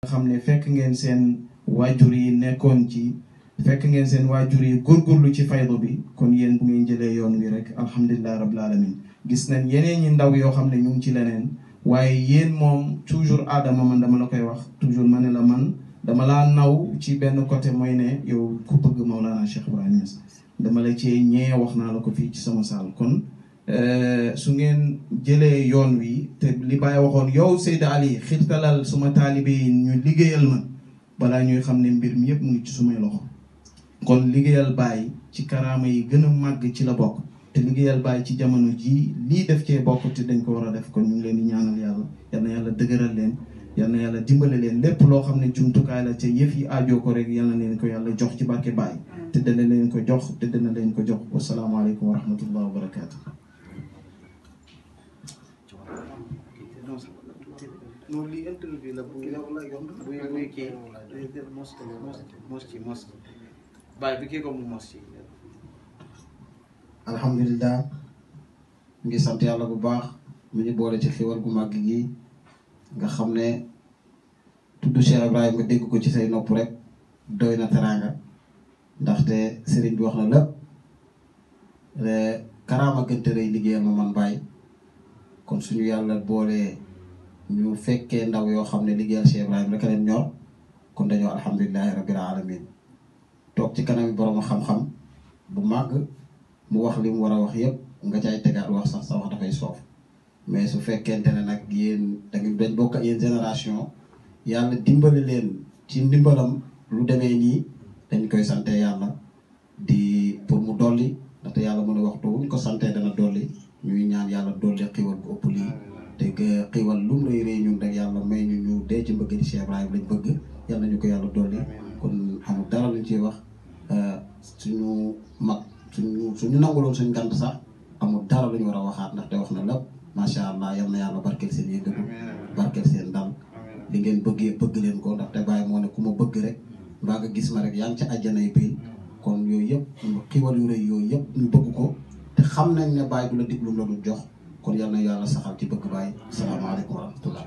xam ne fekk ngeen seen waajur yi nekkoon ci fekk ngeen seen waajur yi góorgóorlu ci faydu bi kon yéen bu ngeen jëlee yoon wi rek alhamdulilah rabbil alamin gis nañ yeneen ñi ndaw yoo xam ne ñu ngi ci leneen waaye yéen moom toujours aadama man dama la koy wax toujours ma ne la man dama laa naw ci benn côté mooy ne yow ku bëgg Maulana Cheikh Ibrahima Niass dama la cee ñee wax naa la ko fii ci sama saal kon su ngeen jëlee yoon wi te li Baye waxoon yow Seyda Ali xirtalal suma taalibe yi ñu liggéeyal ma balaa ñuy xam ne mbir mi yëpp mu ngi ci sumay loxo kon liggéeyal Baye ci karaama yi gën a màgg ci la bokk te liggéeyal Baye ci jamono jii lii def cee bokk te dañ ko war a def kon ñu ngi leen di ñaanal yàlla yal na yàlla dëgëral leen yal na yàlla dimbale leen lépp loo xam ne jumtukaay la te yëf yi aajoo ko rek yal na leen ko yàlla jox ci barke Baye te dana leen ko jox te dana leen ko jox wasalaamaaleykum wa rahmatullah wa barakaatu. non lii interview la bu buy buy kii mos mos ci mos bàyyi bi kii ko mu mos ci alhamdulilah mu ngi sant yàlla bu baax mu ñu boole ci xiwal gu màgg gi nga xam ne tudd Cheikh Ibrahima nga dégg ko ci say nopp rek doy na teraanga ndaxte sëriñ bi wax na lépp karaama gënte rëy liggéeyal ma man bàyyi kon suñu yàlla boolee ñu fekkee ndaw yoo xam ne liggéeyal Cheikh Ibrahima rek a leen ñor kon dañoo alhamdulilahi rabbil alamin toog ci kanam borom xam-xam bu màgg mu wax li mu war a wax yëpp nga caay tegaat wax sax sa wax dafay soof mais su fekkente ne nag yéen da ngeen dañ bokk ak yéen génération yàlla dimbali leen ci ndimbalam lu demee nii dañ koy sante yàlla di pour mu dolli ndaxte yàlla mu ne waxtu wuñ ko sante dana dolli ñuy ñaan yàlla dolli xiiwal bu ëpp lii te nga xiiwal lu mu rëy rëy ñun rek yàlla may ñu ñu dee ci mbëgg di Cheikh Ibrahima lañ bëgg yàlla ñu ko yàlla dolli kon amul dara luñ ciy wax suñu mag suñu suñu nanguloon suñ gant sax amul dara lu ñu war a waxaat ndaxte wax na lépp macha allah yal na yàlla barkeel seen yëngatu barkeel seen dal li ngeen bëggee bëgg leen ko ndaxte bàyyi moo ne ku ma bëgg rek mbaa nga gis ma rek yaa ngi ca àjjanay biir kon yooyu yëpp xiiwal yu rëy yooyu yëpp ñu bëgg ko te xam nañ ne bàyyi du la diglu la du jox kon yal na yàlla saxal ci bëgg bàyyi salaamaaleykum wa rahmatullah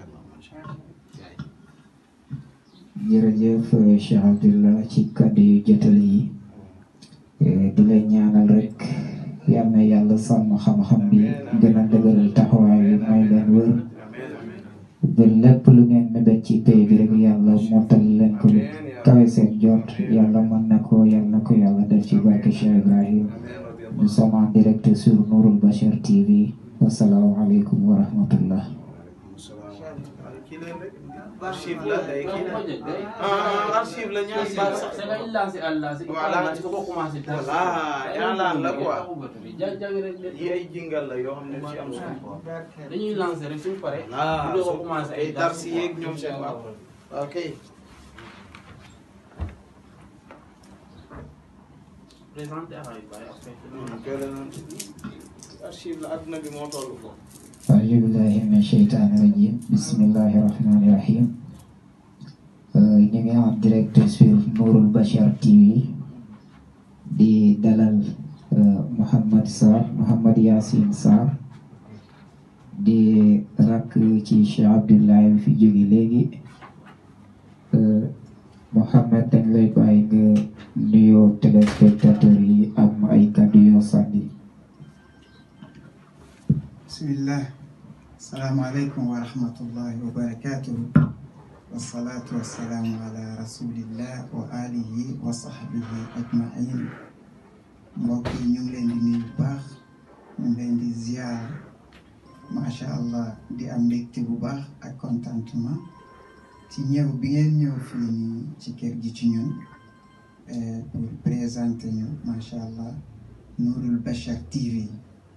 jërëjëf Cheikh Abdullah ci kàddu yu jotal yi di la ñaanal rek yal na yàlla sàmm xam-xam bi gën a dëgëral taxawaay bi may leen wër ba lépp lu ngeen mébét ci pay bi rek yàlla mottal leen ko lu kawe seen jot yàlla mën na ko yàlla na ko yàlla def ci barke Cheikh Ibrahim nous sommes en direct sur Nourul Bachir TV wasalaamualeykum wa rahmatullah archive la day kii ah archive la ñaari sax voilà voilà ñaalaan la quoi yi ay jingal la yoo xam ne ci am solo dañuy lancer rek suñu paree. ah ñu doog a commencé ay darsi yeeg ñoom seen waaw ok présenté affaire yi bàyyi après. koy la noonu archive la adduna bi moo toll ko أعوذ بالله من الشيطان الرجيم بسم الله الرحمن الرحيم ñu ngi en direct sur Nourul Bachir TV di dalal Mouhamed Sarr Mouhamed Yacine Sarr di rakk ci Cheikh Abdoulaye bi fi jóge léegi Mouhamed dañ lay bàyyi nga nuyoo téléspectateurs yi am ay kàddu yoo sànni bismillah asalaamaaleykum wa rahmatullahi wa barakatuhu wasalaatu wasalaamu ala rasulillah wa alihi wa sahbihi ajmain mbokk yi ñu ngi leen di nuyu bu baax ñu ngi leen di ziar macha allah di am mbégte bu baax ak contentement ci ñëw bi ngeen ñëw fii nii ci kër gi ci ñun pour présenter ñu macha allah Nourul Bachir TV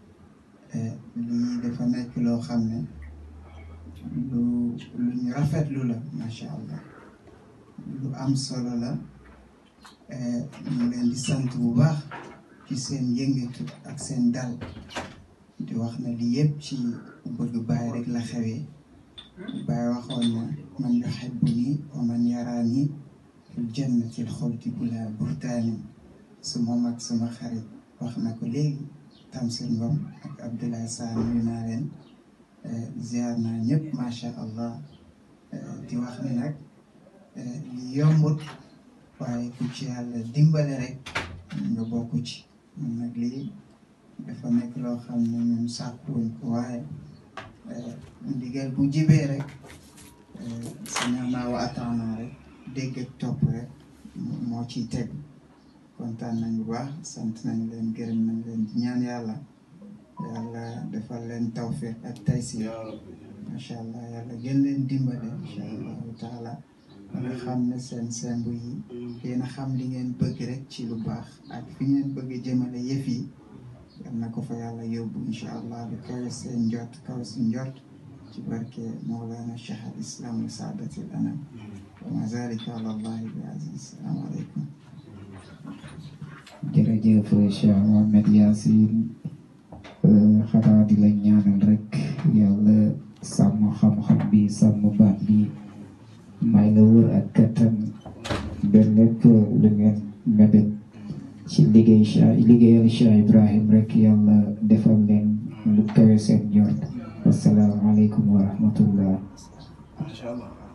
lii dafa nekk loo xam ne lu lu ñu rafetlu la macha allah lu am solo la ñu leen di sant bu baax ci seen yëngatu ak seen dal di wax na li yëpp ci bëgg Baay rek la xewee Baay waxoon na man yuhibbuni wa man yaraani fil jannati l xuldi bila burtaanin su moom ak sama xarit wax na ko léegi Tamsir Ngom ak Abdoulaye Sarr nuyu naa leen ziar naa ñëpp macha allah di wax ni nag li yombut waaye ku ci yàlla dimbale rek nga bokk ci man nag lii dafa nekk loo xam ne ñun sàkkuwuñ ko waaye ndigal bu jibee rek sami'naa wa ata'naa rek dégg ak topp rek moo ciy teg kontaan nañ bu baax sant nañ leen gërëm nañ leen di ñaan yàlla yàlla defal leen tawfiq ak taysir macha allah yàlla gën leen dimbale incha allahu taala nga xam ne seen sembu yi yéen a xam li ngeen bëgg rek ci lu baax ak fi ngeen bëgg jëmale yëf yi yal na ko fa yàlla yóbbu incha allah lu kawe seen njot kawe si njot ci barke Mawlana Cheikh al Islam wa saadati al anam wa ma zalika ala allahi bi aziz salaamu aleykum jërëjëf Cheikh Mohamed Yacine xanaa di la ñaanal rek yàlla sàmm xam-xam bi sàmm baat bi may la wër ak kattan ba lépp lu ngeen mébét ci liggéey Cheikh liggéeyal Cheikh Ibrahim rek yàlla defal leen lu kawe seen njort wassalaamu aleykum wa rahmatullah macha allah